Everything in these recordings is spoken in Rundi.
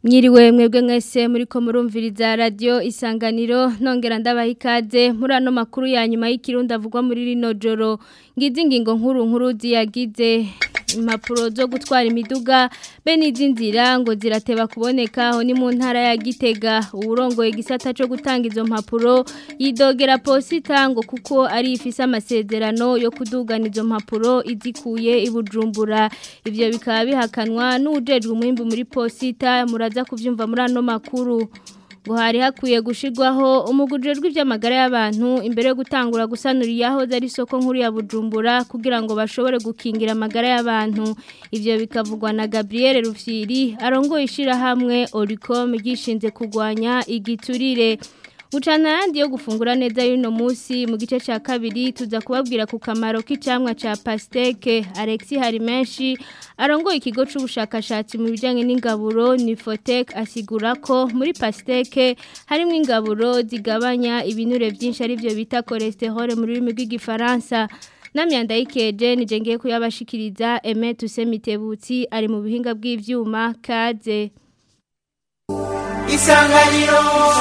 Mwiriwe mwebwe mwese muriko murumviriza radio isanganiro nongera ndabaha ikaze muri ano makuru ya nyuma y'ikirundi avugwa muri rino joro ngize ingingo nkuru nkuru ziyagize impapuro zo gutwara imiduga be n'iz'inzira ngo zirateba kuboneka aho ni mu ntara ya Gitega uburongoye igisata cyo gutanga izo mpapuro yidogera posita ngo kuko ari ifise amasezerano yo kudugana izo mpapuro izikuye ibujumbura ivyo bikaba bihakanwa n'ujejwe umwimbu muri posita muraza kuvyumva muri ano makuru ngo hari hakwiye gushirwaho umugujejwe iby'amagara y'abantu imbere yo gutangura gusanura aho zari isoko nkuru ya bujumbura kugira ngo bashobore gukingira amagara y'abantu ivyo bikavugwa na Gabriel Rufyiri arongoye ishirahamwe Oricom gishinze kugwanya igiturire Bucana yandi yo gufungura neza y'uno munsi mu gice ca kabiri tuza kubabwira ku kamaro k'icamwa ca pasteke Alexi hari menshi arongoye ikigo c'ubushakashatsi mu bijanye n'ingaburo Nifotec asigura ko muri pasteke harimo ingaburo zigabanya ibinure byinshi ari byo bita cholesterol mu rurimi rw'igifaransa Namyanda ikeje nije ngiye kuyabashikiriza Aime Tusemitebutsi ari mu bihinga bw'ivyuma kaze Isanganiro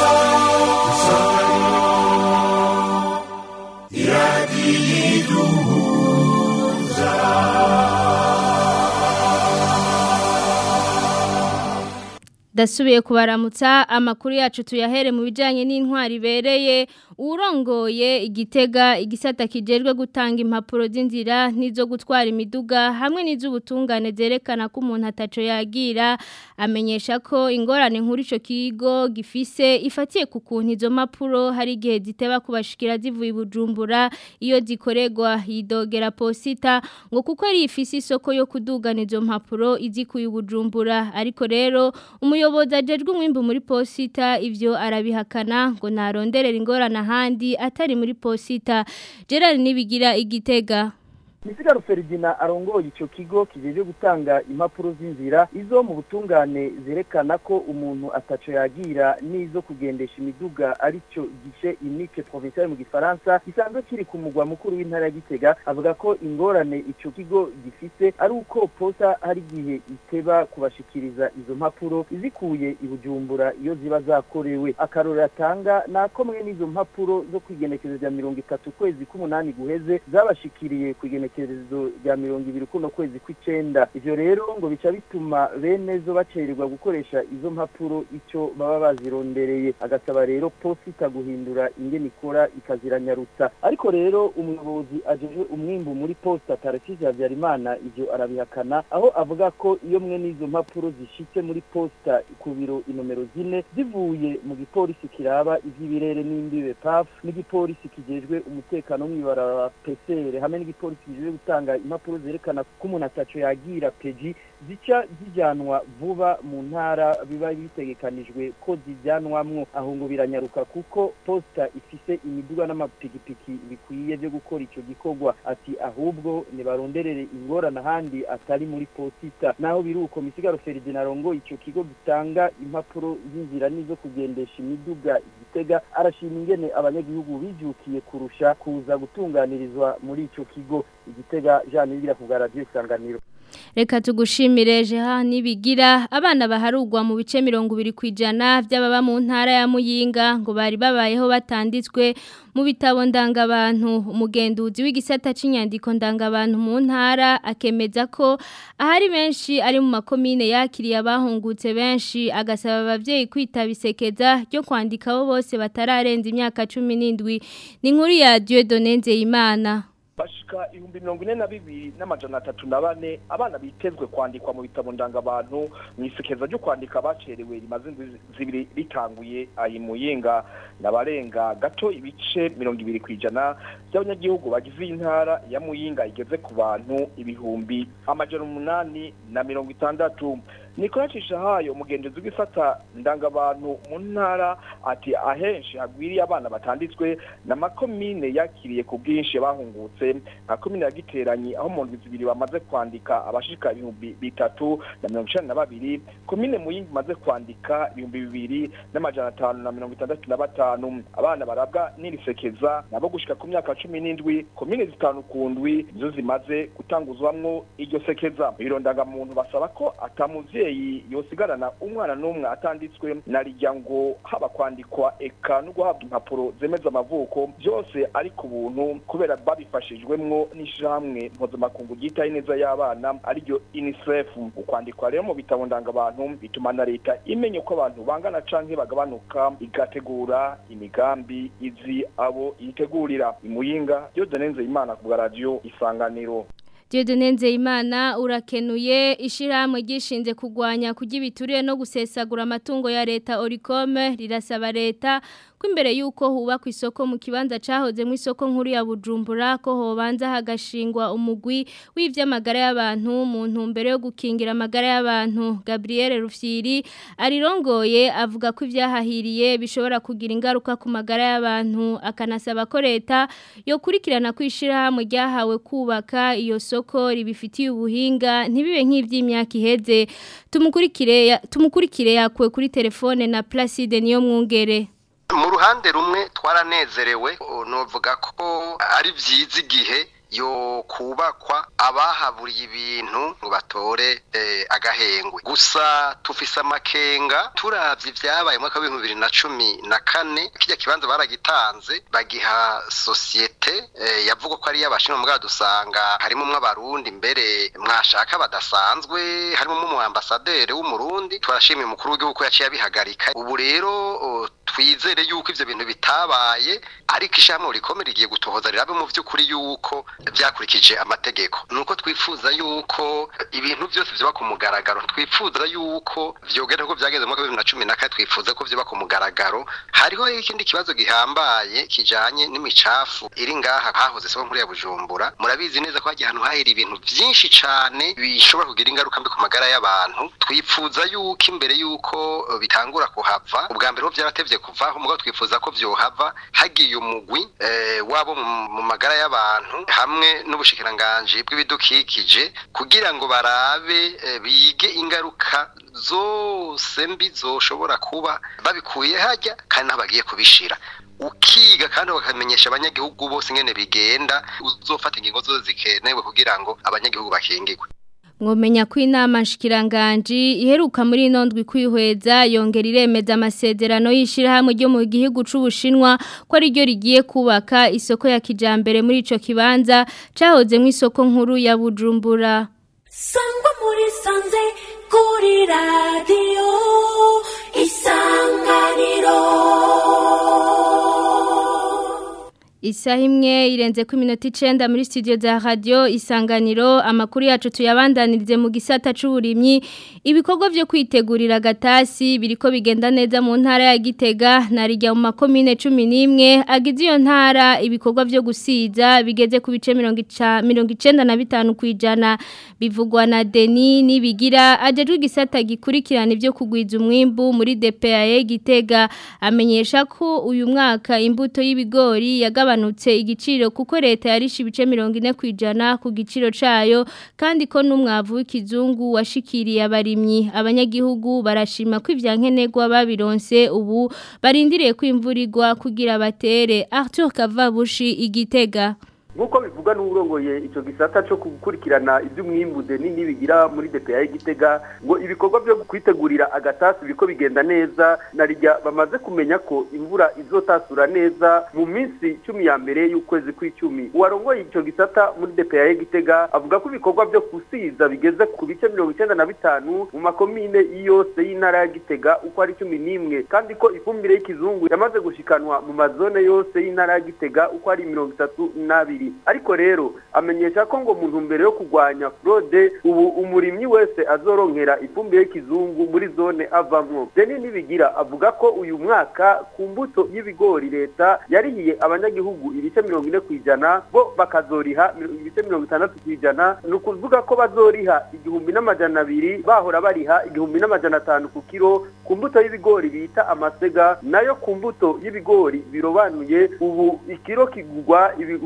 iradiyiduhuza Dasubiye kubaramutsa amakuru yacu tuyahere mu bijanye n'intwari ibereye urongoye igitega igisata kijejwe gutanga impapuro z'inzira n'izo gutwara imiduga hamwe n'iz'ubutungane zerekana ko umuntu ataco yagira amenyesha ko ingorane nkuru ico kigo gifise ifatiye ku kuntu izo mpapuro hari igihe ziteba kubashikira zivuye bujumbura iyo zikoregwa yidogera posita ngo kuko ari ifise isoko yo kudugana izo mpapuro izikuye bujumbura ariko rero umuyobozi ajejwe umwimbu muri posita ivyo arabihakana ngo naronderera ingorane ahandi atari muri posita Gerard nibigira igitega Misigaro Ferdinand arongoye ico kigo kijeje gutanga impapuro z'inzira izo mu butungane zerekana ko umuntu ataco yagira nizo kugendesha imiduga arico gishe unique provincial mu gifaransa gisanzwe kiri ku mugwa mukuru w'intara ya Gitega avuga ko ingorane ico kigo gifise ari uko posta hari gihe iteba kubashikiriza izo mpapuro izikuye ibujumbura iyo ziba zakorewe akarora atanga nako mwe n'izo mpapuro zo kwigenekezo rya mirongo itatu kwezi k'umunani guheze zabashikiriye kwigene igenekerezo rya mirongo ibiri kuno kwezi kw'icenda ivyo rero ngo bica bituma bene zo bacererwa gukoresha izo mpapuro ico baba bazirondereye agasaba rero posita guhindura ingene ikora ikaziranyarutsa ariko rero umuyobozi ajeje umwimbu muri posta Tarcisse Habyarimana ivyo arabihakana aho avuga ko iyo mwe n'izo mpapuro zishitse muri posta ku biro inomero zine zivuye mu gipolisi kiraba ivy'ibirere n'imbibe PAF n'igipolisi kijejwe umutekano mw'ibarabara PCR hamwe n'igipolisi kijejwe gutanga impapuro zerekana ko umuntu ataco yagira peji zica zijyanwa vuba mu ntara biba bitegekanijwe ko zijyanwamwo aho ngo biranyaruka kuko posta ifise imiduga n'amapikipiki bikwiye byo gukora ico gikorwa ati ahubwo nibaronderere ingorane ahandi atari muri posita naho biruko misigaro Ferdinand arongo ico kigo gitanga impapuro z'inzira nizo kugendesha imiduga igitega arashima ingene abanyagihugu bijukiye kurusha kuza gutunganirizwa muri ico kigo igitega Jean Nibigira ku radio isanganiro Reka tugushimire jeha nibigira abana baharugwa mu bice 200 kwijana by'ababa mu ntara ya Muyinga ngo bari babayeho batanditswe mu bitabo ndangabantu umugenduzi w'igisata c'inyandiko ndangabantu mu ntara akemeza ko ahari benshi ari mu makomine yakiriye abahungutse benshi agasaba abavyeyi kwitabisekeza ryo kwandikaho bose batararenza imyaka 17 ni nkuru ya Dieudonne Nzeyimana bashika ibihumbi mirongo ine na bibiri n'amajana atatu na bane abana bitezwe kwandikwa mu bitabo ndangabantu mu isekeza ryo kwandika bacerewe rimaze indwi zibiri ritanguye ayi muyinga n'abarenga gato ibice mirongo ibiri ku ijana by'abanyagihugu bagize intara ya muyinga igeze ku bantu ibihumbi amajana umunani na mirongo itandatu nikoracisha hayo umugenzi w'isata ndangabantu mu ntara ati ahenshi hagwiriye abana batanditswe na makomine yakiriye ku bwinshi bahungutse nka komine ya giteranyi aho mu ndwi zibiri bamaze kwandika abashika ibihumbi bitatu na mirongo icenda na babiri komine muyinga imaze kwandika ibihumbi bibiri n'amajana atanu na mirongo itandatu na batanu abana barabwa n'irisekeza nabo gushika ku myaka cumi n'indwi komine zitanu ku ndwi nizo zimaze gutanguzwamwo iryo sekeza ibirondangamuntu basaba ko ata muvyeyi yosigarana umwana n'umwe atanditswe na rijya ngo haba kwandikwa eka no guhabwa impapuro zemeza amavuko byose ari ku buntu kubera babifashijwemwo n'ishirahamwe mpuzamakungu ryitaho ineza y'abana ariryo unicef ukwandikwa rero mu bitabo ndangabantu bituma na leta imenya uko abantu bangana canke bagabanuka igategura imigambi izi abo yitegurira imuyinga Dieudonne imana ku bwa radio isanganiro Dieudonne Nzeyimana urakenuye ishirahamwe gishinze kugwanya kurya ibiturire no gusesagura amatungo ya leta Oricome rirasaba leta ko imbere yuko hubakwa isoko mu kibanza cahoze mu isoko nkuru ya Bujumbura ko hobanza hagashingwa umugwi w'ivy'amagara y'abantu mu ntumbero yo gukingira amagara y'abantu Gabriel Rufyiri arirongoye avuga ko ivyahahiriye bishobora kugira ingaruka ku magara y'abantu akanasaba ko leta yo kurikirana kwishira hamwe ryahawe kubaka iyo soko ribifitiye ubuhinga ntibibe nk'ivy'imyaka iheze tumukurikire tumukurikire yakwe kuri telefone na Placide niyo mwungere mu ruhande rumwe twaranezerewe novuga ko ari byiza igihe yo kubakwa abahaburiye ibintu ngo batore agahengwe gusa tufise amakenga turavye ivyabaye mu mwaka w'ibihumbi bibiri na cumi na kane kirya kibanza baragitanze bagiha sosiyete yavuga ko ari iy'abashinwa mugabo dusanga harimo mw'abarundi mbere mwashaka badasanzwe harimo umwambasaderi w'umurundi turashimiye umukuru w'igihugu ko yaciye abihagarika ubu rero twizere yuko ivyo bintu bitabaye ariko ishyirahamwe rikomeye rigiye gutohoza rirabe mu vy'ukuri yuko byakurikije amategeko nuko twifuza yuko ibintu byose byaba ku mugaragaro twifuza yuko vyogera ko byageze mu mwaka wa 2014 twifuza ko byaba ku mugaragaro hariho ikindi kibazo gihambaye kijanye n'imicafu iri ngaha hahoze soko nkuru ya Bujumbura murabizi neza ko hagiye ahantu hahira ibintu byinshi cane bishobora kugira ingaruka mbi ku magara y'abantu twifuza yuko imbere yuko bitangura kuhava ubwa mbere ho byaratevye kuvaho mugabo twifuza ko vyohava hagiye umugwi eh, wabo mu magara y'abantu hamwe n'ubushikiranganje bw'ibidukikije kugira ngo barabe e, bige ingaruka zose mbi zoshobora kuba babikuye hajya kandi naho bagiye kubishira ukiga kandi bakamenyesha abanyagihugu bose ingene bigenda uzofata ingingo zose zikenewe kugira ngo abanyagihugu bakingirwe mwomenya ko inama nshikiranganji iheruka muri ino ndwi kwihweza yongera iremeza amasezerano y'ishyirahamwe ryo mu gihugu c'ubushinwa ko ari ryo rigiye kubaka isoko ya kijambere muri ico kibanza cahoze mu isoko nkuru ya Bujumbura sangwa muri sanze kuri radiyo isanganiro Isaha imwe irenze ku minota icenda muri studio za radio isanganiro amakuru yacu tuyabandanirize mu gisata c'uburimyi ibikorwa vyo kwitegurira gatasi biriko bigenda neza mu ntara ya Gitega narijya mu makomine 11 agize iyo ntara ibikorwa vyo gusiza bigeze ku bice 95 kwijana bivugwa na Deni nibigira ajejwe igisata gikurikirana ivyo kugwiza umwimbu muri DPA Gitega amenyesha ko uyu mwaka imbuto y'ibigori yagaba yagabanutse igiciro kuko leta yarisha ibice 40 kwijana ku giciro cayo kandi ko n'umwavu w'ikizungu washikiriye abarimyi abanyagihugu barashima ko ivyankenerwa babironse ubu barindiriye kwimvurirwa kugira batere Arthur Kavabushi igitega nk'uko bivugwa n'uburongoye icyo gisata cyo gukurikirana iby'umwimbude nini bigira muri DPA Gitega ngo ibikorwa byo kwitegurira agatasi biko bigenda neza narijya bamaze kumenya ko imvura izotasura neza mu minsi cumi ya mbere y'ukwezi kw'icumi uwarongoye icyo gisata muri DPA Gitega avuga ko ibikorwa byo kusiza bigeze ku bice mirongo icyenda na bitanu mu makomine yose y'intara ya Gitega uko ari cumi n'imwe kandi ko ifumbire y'ikizungu yamaze gushikanwa mu mazone yose y'intara ya Gitega uko ari mirongo itatu n'abiri ariko rero amenyesha ko ngo mu ntumbero yo kurwanya fraude ubu umurimyi wese azoronkera ifumbire y'ikizungu muri zone avamwo deni nibigira avuga ko uyu mwaka ku mbuto y'ibigori leta yarihiye abanyagihugu ibice mirongo ine ku ijana bo bakazoriha ibice mirongo itandatu ku ijana ni ukuvuga ko bazoriha igihumbi n'amajana abiri bahora bariha igihumbi n'amajana atanu ku kiro ku mbuto y'ibigori bita amasega nayo ku mbuto y'ibigori birobanuye ubu ikiro kigurwa ibihumbi bitatu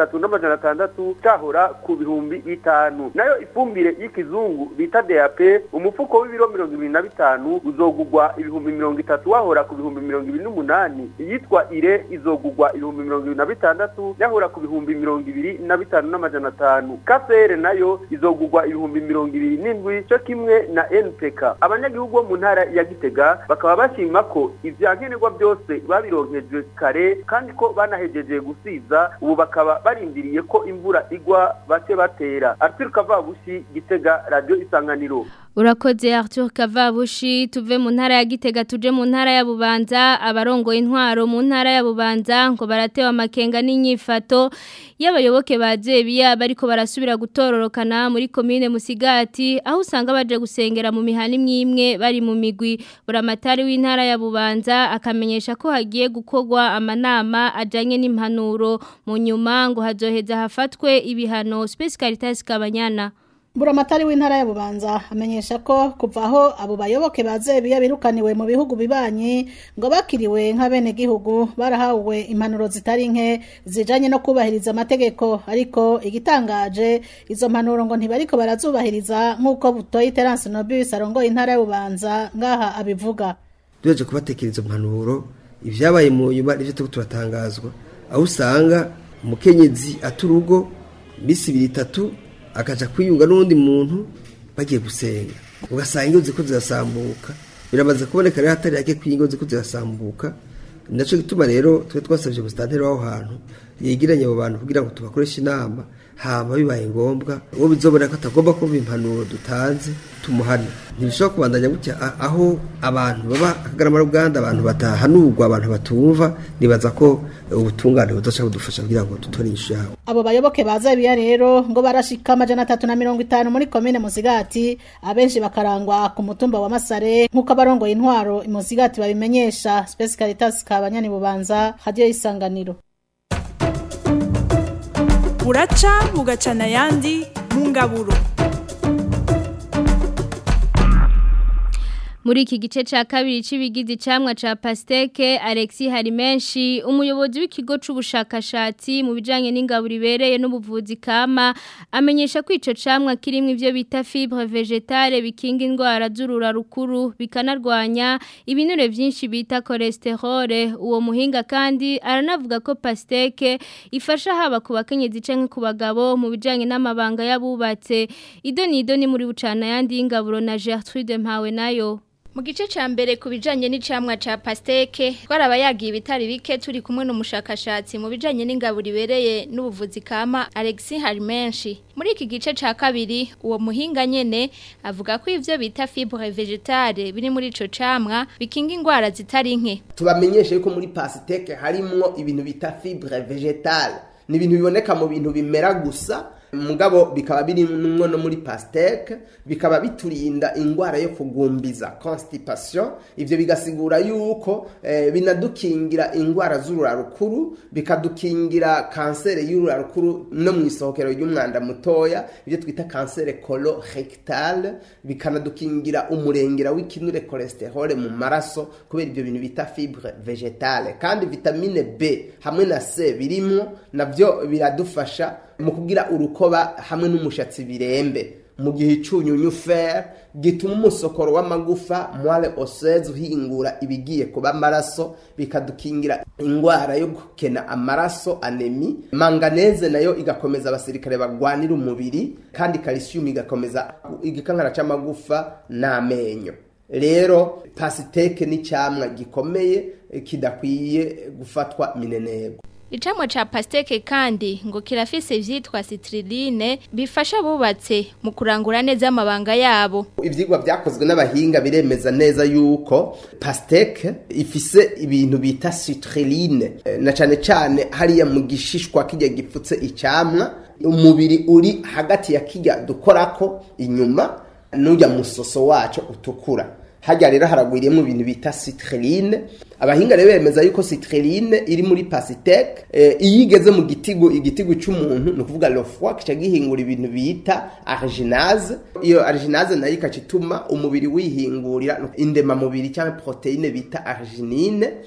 bitatu n'amajana atandatu cahora ku bihumbi bitanu nayo ifumbire y'ikizungu bita DAP umufuko w'ibiro mirongo ibiri na bitanu uzogugwa ibihumbi mirongo itatu wahora ku bihumbi mirongo ibiri n'umunani iyitwa ire izogugwa ibihumbi mirongo ibiri na bitandatu yahora ku bihumbi mirongo ibiri na bitanu n'amajana atanu kafere nayo izogugwa ibihumbi mirongo ibiri n'indwi cyo kimwe na NPK abanyagihugu bo mu ntara ya Gitega bakaba bashima ko ivyankenerwa byose babironkejwe kare kandi ko banahejeje gusiza ubu bakaba barindiriye ko imvura igwa bace batera Arthur Kavabushi Gitega Radio Isanganiro Urakoze Arthur Kavabushi tuve mu ntara ya Gitega tuje mu ntara ya Bubanza abarongoye intwaro mu ntara ya Bubanza ngo baratewa amakenga n'inyifato y'abayoboke ba Zebiya bariko barasubira gutororokana muri commune Musigati aho usanga baje gusengera mu mihani imwe bari mu migwi buramatari w'intara ya Bubanza akamenyesha ko hagiye gukogwa amanama ajanye n'impanuro mu nyuma ngo hazoheza hafatwe ibihano Space Caritas Kabanyana Buramatari w'intara ya Bubanza amenyesha ko kuva aho abo bayoboke bazebiya birukaniwe mu bihugu bibanyi ngo bakiriwe nk'abene gihugu barahawe impanuro zitari nke zijanye no kubahiriza amategeko ariko igitangaje izo mpanuro ngo ntibariko barazubahiriza nk'uko butoye Terence Nobis arongoye intara ya Bubanza ngaha abivuga duheje kubatekereza impanuro ivyabaye mu nyuma nivyo turiko turatangazwa aho usanga umukenyezi aturugo misi ibiri itatu akaja kwiyunga n'undi muntu bagiye gusenga ugasanga ingo ziko zirasambuka biramaze kuboneka rero hatari yake kwingo ziko zirasambuka naco gituma rero twe twasabye gustanteri waho hantu yegiranye abo bantu kugira ngo tubakoreshe inama hama bibaye ngombwa uwo bizobona ko atagomba kumva impanuro dutanze tumuhane ntibishobora kubandanya gutya aho abantu baba akagarama ruganda abantu batahanurwa abantu batumva nibaza ko ubutungane buzoca budufasha kugira ngo dutore inyishu yabo abo bayoboke baza biya rero ngo barashika amajana atatu na mirongo itanu muri komine Musigati abenshi bakarangwa ku mutumba wa Masare nk'uko abarongoye intwaro imusigati babimenyesha Space Caritas kabanyani bubanza hadiyo isanganiro buraca bugacana ayandi mu ngaburo muri iki gice cya kabiri cy'ibigize icamwa cya pasiteke alexi hari menshi umuyobozi w'ikigo cy'ubushakashatsi mu bijyanye n'ingaburo ibereye n'ubuvuzi kama amenyesha ko icyo camwa kirimo ibyo bita fibre vegetale bikinga indwara z'urura rukuru bikanarwanya ibinure byinshi bita cholesterol uwo muhinga kandi aranavuga ko pasiteke ifasha haba ku bakenyezi cyangwa ku bagabo mu bijyanye n'amabanga y'abubatse ido ni ido ni muri bucana yandi y'ingaburo na gertrude mpawe nayo mu gice cya mbere ku bijyanye n'icamwa cya pasiteke twaraba yagiye ibitari bike turi kumwe n'umushakashatsi mu bijyanye n'ingaburo ibereye n'ubuvuzi kama alexi hari menshi muri iki gice cya kabiri uwo muhinga nyene avuga ko ivyo bita fibre vegetale biri muri ico camwa bikinga indwara zitari nke tubamenyeshe yuko muri pasiteke harimwo ibintu bita fibre vegetale ni ibintu biboneka mu bintu bimera gusa mugabo bikaba birimwo no muri pasteke bikaba biturinda ingwara yo kugumbiza constipation ivyo bigasigura yuko eh, binadukingira ingwara z'urura rukuru bikadukingira kansere y'urura rukuru no mu isohokero ry'umwanda mutoya ivyo twita kansere colorectale bikanadukingira umurengera w'ikinure cholesterol mu maraso kubera ivyo bintu bita fibre vegetale kandi vitamine B hamwe na C birimwo navyo biradufasha mu kugira urukoba hamwe n'umushatsi birembe mu gihe icunyunyu fer gituma umusokoro w'amagufa moelle osseuse uhingura ibigiye kuba amaraso bikadukingira indwara yo gukena amaraso anemi manganeze nayo igakomeza abasirikare bagwanira umubiri kandi calcium igakomeza igikankara c'amagufa n'amenyo rero pasiteke ni cyamwa gikomeye kidakwiye gufatwa minenego Icamwa cha pasteke kandi ngo kirafise ivyitwa citrulline bifasha abubatse mu kurangura neza amabanga yabo. Ivyigwa vyakozwe n'abahinga biremeza neza yuko pasteke ifise ibintu bita citrulline na cane cane hariya mu gishishwa kijya gipfutse icamwa umubiri uri hagati ya kijya dukorako inyuma n'ujya musoso wacu utukura. hajya rero haragwiriyemo ibintu bita citrulline abahinga rero bemeza yuko citrulline iri muri pasiteke iyo igeze mu gitigo igitigo cy'umuntu ni ukuvuga lofwa kica gihingura ibintu bita arginase iyo arginase nayo ikaca ituma umubiri wihingurira indemamubiri cyangwa poroteyine bita arginine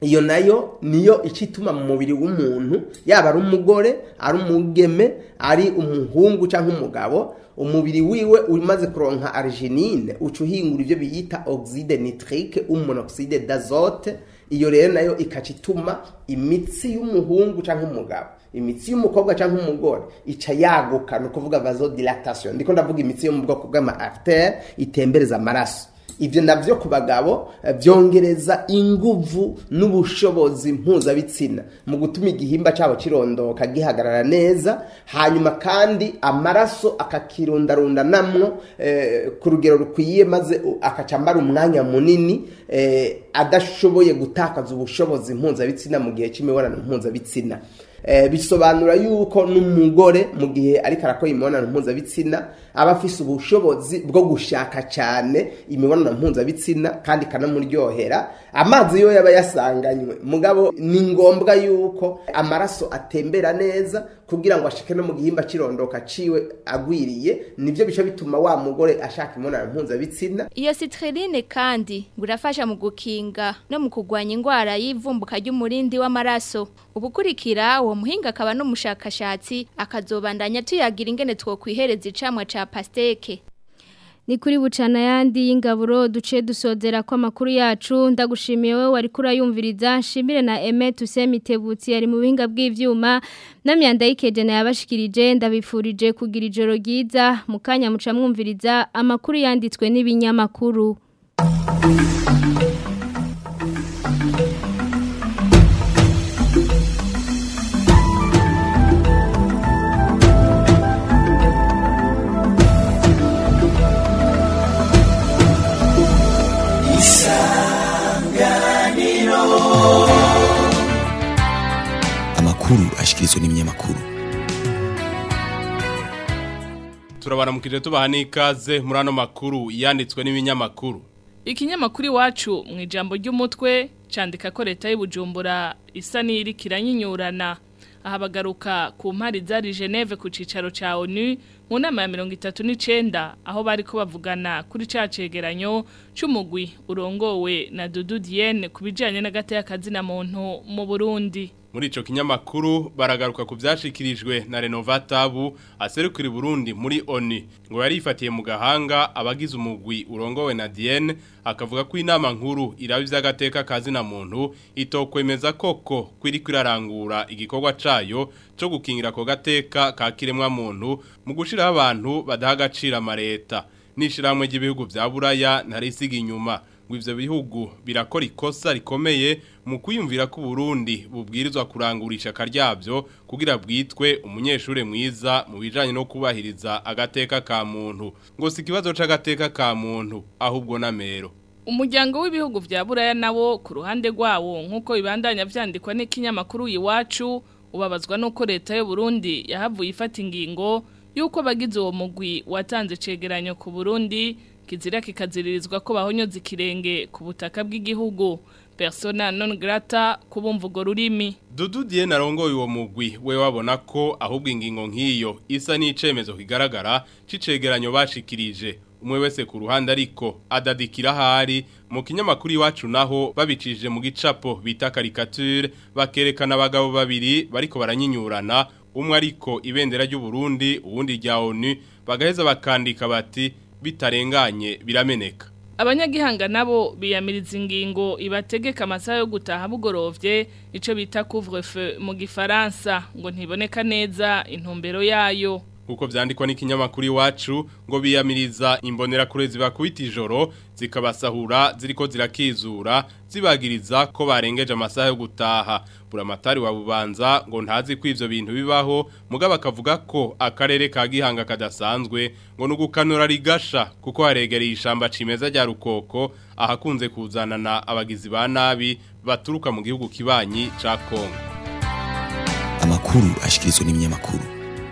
iyo nayo niyo icituma mu mubiri w'umuntu yaba ari umugore ari umugeme ari umuhungu cyangwa umugabo umubiri wiwe umaze kuronka arginine uca uhingura ibyo biyita oxide nitrique umonoxide d'azote iyo rero nayo ikaca ituma imitsi y'umuhungu cyangwa umugabo imitsi y'umukobwa cyangwa umugore ica yaguka ni ukuvuga vasodilatation ndiko ndavuga imitsi yo mu bwoko bw'ama artère itembereza amaraso ibyo nabyo ku bagabo byongereza inguvu n'ubushobozi mpuzabitsina mu gutuma igihimba cyabo kirondoka gihagarara neza hanyuma kandi amaraso akakirundarunda namwo ku rugero rukwiye maze akaca amara umwanya munini adashoboye gutakaza ubushobozi mpuzabitsina mu gihe cy'imibonano mpuzabitsina bisobanura yuko n'umugore mu gihe ariko arakora imibonano mpuzabitsina aba afise ubushobozi bwo gushaka cyane imibonano mpuzabitsina kandi ikanamuryohera amazi yo yaba yasanganywe mugabo ni ngombwa yuko amaraso atembera neza kugira ngo ashike no mu gihimba kirondoka ciwe agwiriye nivyo bica bituma wa mugore ashaka imibonano mpuzabitsina iyo citrulline kandi ngo irafasha mu gukinga no mu kurwanya indwara y'ivumbuka ry'umurindi w'amaraso ubukurikira uwo muhinga akaba n'umushakashatsi akazobandanya tuyagira ingene twokwihereza icamwa ca pasteke ni kuri bucana yandi y'ingaburo duce dusozera ko amakuru yacu ndagushimiye wowe wari kurayumviriza nshimire na Aime Tusemitebutsi yari mu bihinga bw'ivyuma namyanda yikeje na yabashikirije ndabifurije kugira ijoro ryiza mukanya muca mwumviriza amakuru yanditswe n'ibinyamakuru amakuru ashikirizwa n'ibinyamakuru turabaramukije tubaha n'ikaze muri ano makuru yanditswe n'ibinyamakuru ikinyamakuru iwacu mu ijambo ry'umutwe cyandika ko leta y'ubujumbura isa n'iri kiranyinyurana aha bagaruka ku mpari zari Geneve ku cicaro ca ONU mu nama ya 39 aho bari ko bavugana kuri ca cegeranyo c'umugwi urongowe na Dudu Diene kubijanye n'agateka kazina muntu mu Burundi muri ico kinyamakuru baragaruka ku byashikirijwe na Renovatabu aserukira Burundi muri ONU ngo yari ifatiye mu gahanga abagize umugwi urongowe na Diene akavuga ko inama nkuru iraba ivy'agateka kazina muntu itokwemeza koko kwiri kwirarangura igikorwa cayo cyo gukingira ko gateka ka kiremwa muntu mu gushiraho abantu badaha agaciro amareta n'ishiramwe ry'ibihugu vya Buraya ntarisiga inyuma ngo ivyo bihugu birakora ikosa rikomeye mu kwiyumvira ko Burundi bubwirizwa kurangurisha akaryavyo kugira bwitwe umunyeshure mwiza mu bijanye no kubahiriza agateka ka muntu ngo si kibazo c'agateka ka muntu ahubwo namero Umuryango w'ibihugu vya Buraya nawo ku ruhande rwawo nkuko bibandanya vyandikwa n'ikinyamakuru iwacu ubabazwa nuko leta y'u Burundi yahavuye ifata ingingo yuko abagize uwo mugwi watanze cegeranyo ku Burundi kizira kikaziririzwa ko bahonyoza ikirenge ku butaka bw'igihugu persona non grata kubumva urwo rurimi Dudu Diene arongoye uwo mugwi we wabona ko ahubwo ingingo nk'iyo isa n'icemezo kigaragara c'icegeranyo bashikirije umwe wese ku ruhande ariko adadikira hari mu kinyamakuru iwacu naho babicishije mu gicapo bita caricature bakerekana abagabo babiri bariko baranyinyurana umwe ariko ibendera ry'u Burundi uwundi rya ONU bagaheza bakandika bati bitarenganye birameneka abanyagihanga nabo biyamiriza ingingo ibategeka amasaha yo gutaha bugorovye ico bita couvre-feu mu gifaransa ngo ntiboneka neza intumbero yayo Uko vyandikwa n'ikinyamakuru iwacu ngo biyamiriza imbonera kure zibakubita ijoro zikabasahura ziriko zirakizura zibagiriza ko barengeje amasaha yo gutaha buramatari wa bubanza ngo ntazi ko ivyo bintu bibaho mugabo akavuga ko akarere ka gihanga kadasanzwe ngo nugukanura rigasha kuko haregereye ishamba cimeza rya rukoko ahakunze kuzanana abagizi ba nabi baturuka mu gihugu kibanyi ca Kongo amakuru ashikirizwa n'ibinyamakuru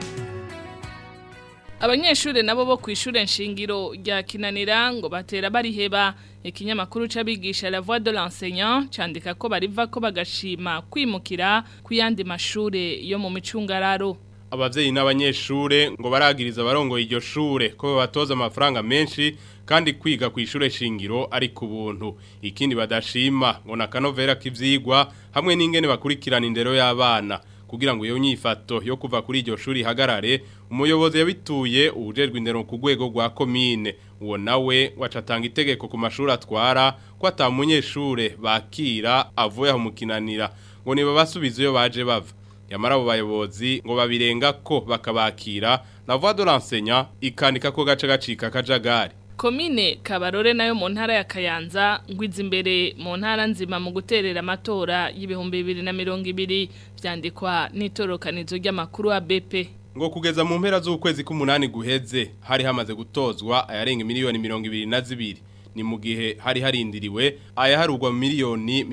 Abanyeshure nabo bo kwishure nshingiro rya kinanira ngo batera bariheba ikinyamakuru c'abigisha la voix de l'enseignant candika ko bariva ko bagashima kwimukira kuyandi mashure yo mu micungararo abavyeyi n'abanyeshure ngo baragiriza barongoye iryo shure ko babatoza amafaranga menshi kandi kwiga ku ishure shingiro ari ku buntu ikindi badashima ngo nakanovera k'ivyigwa hamwe n'ingene bakurikirana indero y'abana kugira ngo iyo nyifato yo kuva kuri iryo shuri hagarare umuyobozi yabituye ubujejwe indero ku rwego rwa komine uwo nawe wacatanga itegeko ku mashuri atwara ko atamunyeshure bakira avuye aho mukinanira ngo niba basubiza iyo baje bava yamara abo bayobozi ngo babirenga ko bakabakira na voix de l'enseignant ikandika ko gace gacika kajagari Komine Kabarore nayo mu ntara ya Kayanza ngwiza imbere mu ntara nzima mu guterera amatora y'ibihumbi 2020 vyandikwa n'itorokanizo ry'amakuru wa BP ngo kugeza mu mpera z'ukwezi k'umunani guheze hari hamaze gutozwa ayarenga miliyoni 22 ni mu gihe hari harindiriwe ayaharugwa miliyoni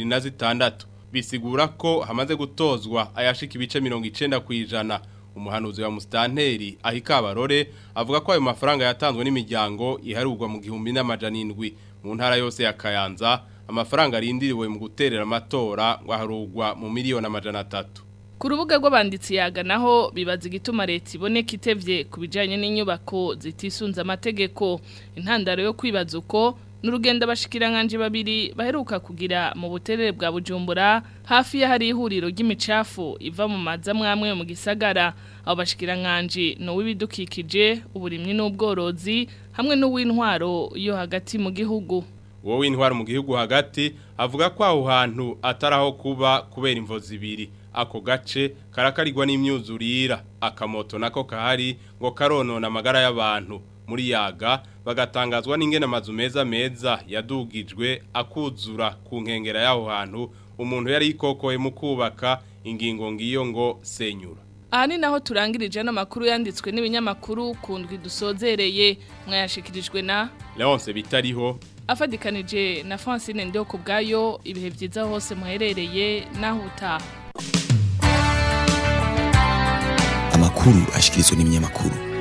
26 bisigura ko hamaze gutozwa ayashika ibice 90 kwijana umuhanuzi wa mustanteri ahikabarore avuga ko ayo mafaranga yatanzwe n'imiryango iharugwa mu gihumbi n'amajana indwi mu ntara yose ya Kayanza amafaranga arindiriwe mu guterera amatora ngo aharugwa mu miliyoni amajana atatu Ku rubuga rw'abanditsi yaga naho bibaza igituma leta iboneka itevye ku bijanye n'inyubako zitisunze amategeko intandaro yo kwibaza uko n'urugendo abashikiranganje babiri baheruka kugira mu buterere bwa Bujumbura hafi ya hari ihuriro ry'imicafu iva mu maza mwamwe mu gisagara abo bashikiranganje no wibidukikije uburimyi n'ubworozi hamwe n'uw'intwaro yo hagati mu gihugu uwo w'intwaro mu gihugu hagati avuga ko aho hantu ataraho kuba kubera imvo zibiri ako gace karakarirwa n'imyuzurira akamoto nako kahari ngo karonona amagara y'abantu muri yaga bagatangazwa n'ingene amazu meza meza yadugijwe akuzura ku nkengera y'aho hantu umuntu yari yikokoye mu kubaka ingingo ngiyo ngo senyura aha ni naho turangirije n'amakuru yanditswe n'ibinyamakuru ku ndwi dusozereye mwayashikirijwe na leonce bitariho afadikanije na francine ndeho ku bwayo ibihe byiza hose muherereye naho utaha amakuru ashikirizwa n'ibinyamakuru